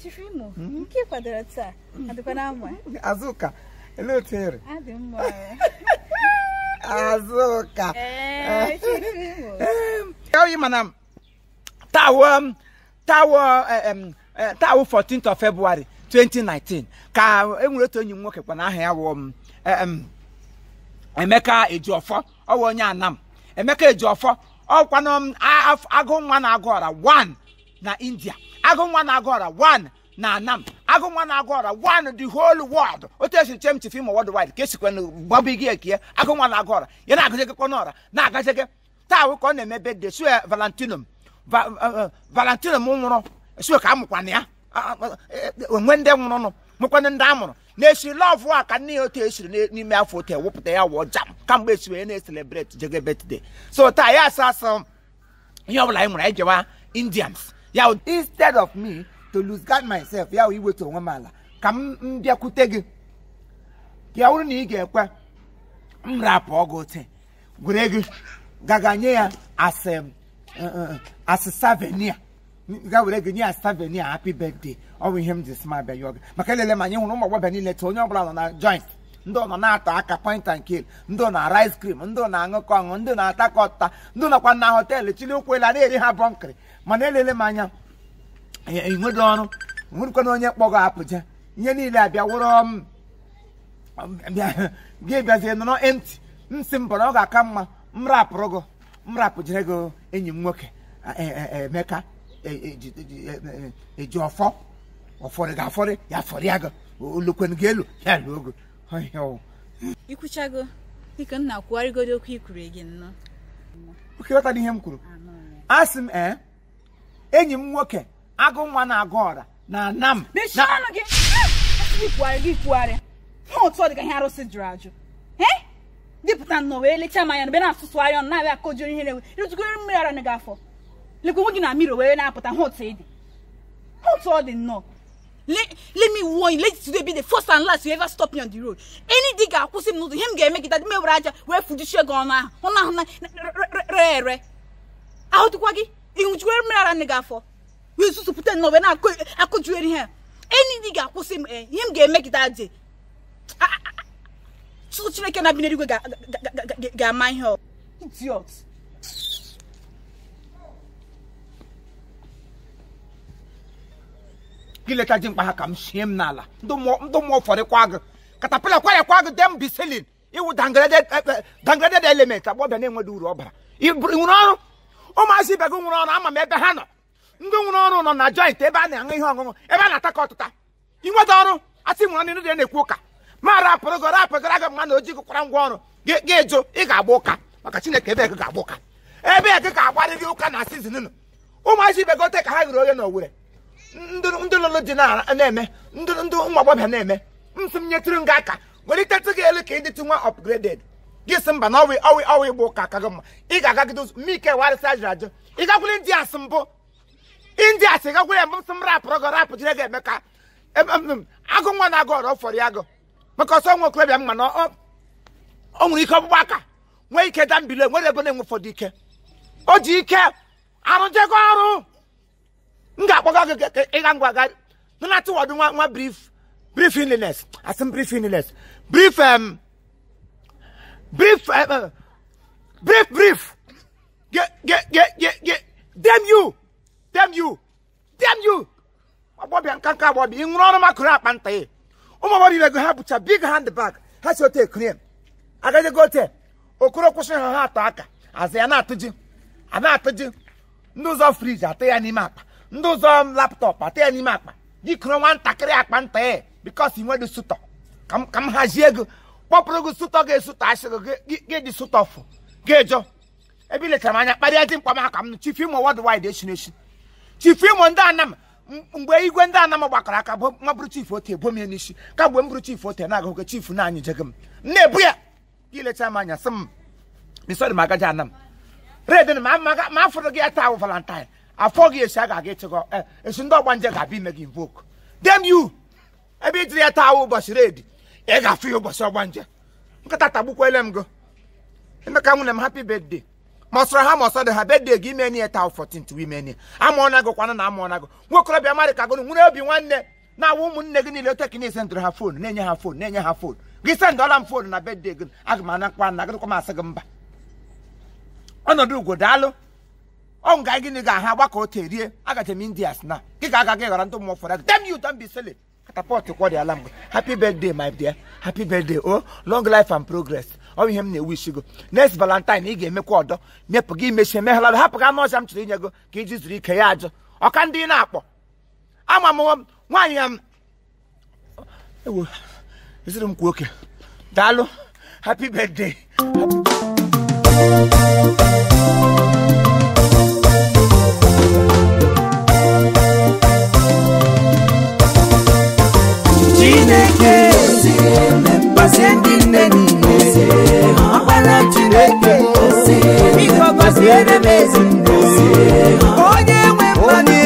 Chifimo, nke ị kwadoro taa adịkwa na mma azụka elee otu ere adị mma azụka ee Chifimo oyi mana tawo tawo tawo 14th of February 2019 ka enwere otu enyi m nwoke kwana aha ya wụ m, em, Emeka Ejiofọ ọwụ onye Anam Emeka Ejiofọ ọkwanụ m a- af- agụ nwa na-agụ ọra 1 na India agụ nwa na-agụ ọra 1 na Anam agụ nwa na-agụ ọra 1 the whole world otu esi chem chief imo worldwide ka esikwana gbabigi ekie agụ nwa na-agụ ọra ya na-agazigekwa n'ọra na-agazige taa wụ ka ọ na-eme bedde sue valentinum Va- eh, eh, valentinum nwụrụ sue ka a mụkwana ya Ah, ah, eh, eh, onwe ndị nwụrụnụ mụkwana ndị a mụrụ na-esi lọvụ a ka nne ya otu esiri n'e- n'ime afọ otu ewepụta ya wụọ jam kamgbe esi wee na-eselebreti jege betde so taa ya asa asa ihe ọbụla anyị nwere anyị jewa indians ya wụ, instead of me to lose guard myself ya wụ iwetu onwe m ala ka m m bịakwute gị ya wụrụ na ị ga-ekwe m rapụ ọgụ taa were gị gaga nye ya as um, uh, uh, as savenia ga were gị nye ya savenia happy birthday ọ bụ ihe m ji sma bịa yọọ gị maka elele ma anyị hụrụ ụmụ agbọghọ niile taa onye ọbụla nọ na joint ndị ọ nọ na-ata aka point and kill ndị ọ na rice cream ndị ọ na-aṅụkọ ọṅụ ndị ọ na-ata ka ọta ndị ọ nọkwa na họteelụ chili ụkwụ elu a na-eri ha bọnkịrị mana elele m anya enweghị ọrụ nwere onye kpọgọ apụja ihe niile abịa wụrụ m gị bịazie nọrọ emti nsị m bọrọ ọ ga-aka mma m rapụrụ gị m rapụjere gị enyi m nwoke e- e- e- emeka e- eji- eji- e- e- eji ọfọ ọfọrị ga afọrị ya fọrọ ya gị olukwen gị elu ya luo gị Ọhịa ọ. ikwuchago dịka m na-akwụgharịgodo okwu ikwuru gị nnọọ oke ghọtara ihe m kwuru asị m ee enyi m nwoke agụ nwa na-agụ ọra na anam mechie ọnụ gị asị gị kwugharị gị kwugharị hụ otu ọ dị ka ihe arụsị jụrụ ajụ ee dịpụta nnọọ wee lechaa m anya na be na-asụsụgharị ọnụ na-abịa akọjuru ihe na-ewe ịrụtụgoro mmiri ara gị afọ lekwa onwe gị na mmiri wee na-apụta hụ otu ị dị hụ otu ọ dị nnọọ let, let me warn you let today be the first and last you ever stop me on the road any dị ga-akwụsị m n'ụzọ ihe m ga-eme gị dadi m ewere aja wee fujichie gị ọnụ ahụ ọnụ ahụ na re ere ahụtụkwa gị ịnwụchikwere mmiri ara nne gị afọ wee susupụta nnọọ wee na-akụjuere ihe any dị ga-akwụsị m ee ihe m ga-eme gị dadi Chukwu Chineke na-abi n'eluigwe ga- ga- ga- ga- ga- ga-ama ihe ọ idiot gị leta ji mkpa ha ka m shie m n'ala ndụ mmụọ ndụ mmụọ fọrịkwa gị katapila kwarekwa gị dem biselin iwu dangraded eh, eh, dangraded element agbọbịa na-enweghị uru ọ bara ị bụrụ- ị nwere ọrụ ụmụazị ibe gị nwere ọrụ ama m ebe ha nọ ndị nwere ọrụ nọ na joint ebe a na-aṅụ ihe ọṅụṅụ ebe a na-ata ka ọtụta inweta ọrụ asị nwere ọnụ ndị na-ekwu ụka ma rapụrụ gị rapụgara gị mma na oji gụkwara ngwa ọrụ gị gị jụ ị ga-agba ụka maka chineke ebe gị ga-agba ụka ebe gị ga-agbarịrị ụka na sizin nụ ụmụazị ibe gị ote ka ha ghere oghe na owere ndị ndị lụlụ dị na- na-eme ndị ndị ụmụ agbọghọbịa na-eme nsị m nyetụrụ m gị aka welitetụ gị elu ka ị dịtụ nwa upgraded gị sị mba na ọwị ọwị ọwị ịgba ụka aka gị mma ị ga-agagide ụzọ mme ike warịsị ajụrụ ajụ ị gakwuru ndị asị mbụ ndị asị gakwuru ya mbụ sị m rapụrụ gị rapụ jire gị eme ka em- em- em, agụ nwa na-agụ ọrụ ọfọrọ ya agụ maka ọsọ nwa okorobịa mma na ọ- ọ nwere ike ọgbụgba aka nwee ike da mbili nwere ebe na-enwe ụfọdụ ike o ji ike arụjego ọrụ m ga-akpọga gị ka ịga ngwa ga nana tụwadụ nwa nwa brief brief illness asị m brief illness brief um, brief um, uh, brief brief get get get get get damn you damn you damn you agbọbịa nka nka agbọbịa ị nwụrụ ọrụ makụrụ akpa nta ya ụmụ agbọbịa ibe gị ha bụcha big hand bag ha si ote ekiri agaghịgo ote okoro kwụsị ha ha atọ aka azụ ya na-atụ ji a na-atụ ji ndị ụzọ friji atụ ya n'ime akpa ndị ụzọ laptọpụ atụ ya n'ime akpa jikọrọ nwatakịrị akpa nta ya bikos ị nwedị sụtọ ka m- ka m hazie ego kpọpụrụ gị sụtọ ga-esụtọ asịrị gị gị dị sụtọfụ ga-ejo ebe ilechara m anya kparịa dị mkpa m aka m chief imo worldwide eshiri eshi chief imo ndị anam m- mgbe igwe ndị anam gbakọrọ aka bụ nwa bụrụ chief ote ebo m ya n'isi ka mgbe m bụrụ chief ote na-agụ ka chief na anyị jego m m na-ebu ya gị ilechara m anya sị m bisọdị m agaji anam redin ma ma- ma afọrọ gị ya taa wụ valentine afọ gị esi a ga-aga ịchịkọ eh, esi ndị ọgbanje ga-abịa ime gị invoke dem you ebe ijiri ya taa wụ ụbọchị redi ị ga-afụ ya ụbọchị ọgbanje nkịta tagbukwele m gị emeka nwunye m happy birthday mọsọrọ ha mọsọ dị ha bedde gị ime nie taa 14 ime nie amụọ na gị kwana na amụọ na gị nwokorobịa marị ka gụrụ nwere obi nwanne na-awụ ụmụnne gị niile ote ka na sendịrị ha fon na-enye ha fon na-enye ha fon gị sendọla m fon na bedde gị aga m anakwa na gịrịkwa m asị gị mba ọnọdụ ugwo daalụ ọ nga gịnị ga ha gbakọ ote rie agaje m indias na gị ga aga gị ghara ndị mmụọ fọrọ dem you don be silly katapọt kwọdịala mgbe happy birthday my dear happy birthday o long life and progress ọ bụ ihe m na-ewu go next valentine ị ga-emekwa ọdọ mepụ gị imechi emeghala hapụ gị anụ ọcha m chọrọ inye go ka iji zuru ike ya ajụ ọka ndị ị na-akpọ ama m nwaanyị ya m ewo eziri m kwa oke daalụ happy birthday chineke gọzie ndị nne niile ọkpara chineke biko gọziere m ezinne